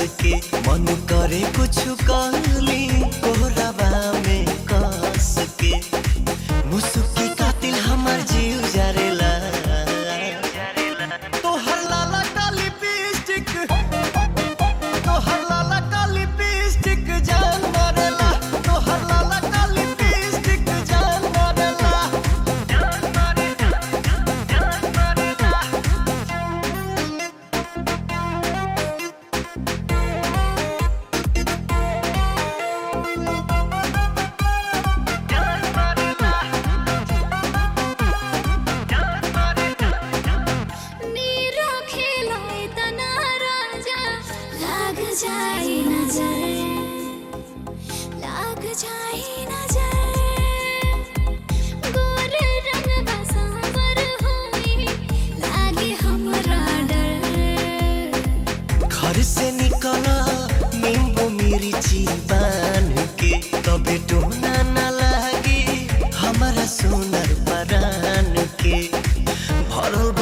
के मन करे कुछ कहली कोहरावा में कस के मुसुकी कातिल हमर जीव जरेला तोहर लाला का लिपस्टिक तोहर लाला का लिपस्टिक जान मारेला तोहर लाला का लिपस्टिक जान मारेला जान मारेला जान मारेला जान मारेला जान मारेला नीरो खेलाए तना राजा लाग जाए नजर लाग जाए नजर गोर रंग बसावर होई लागे हमरा डर घर से निकला नींबू मिर्ची बान के तबे टोना न लागे हमारा सोनर परान के भरल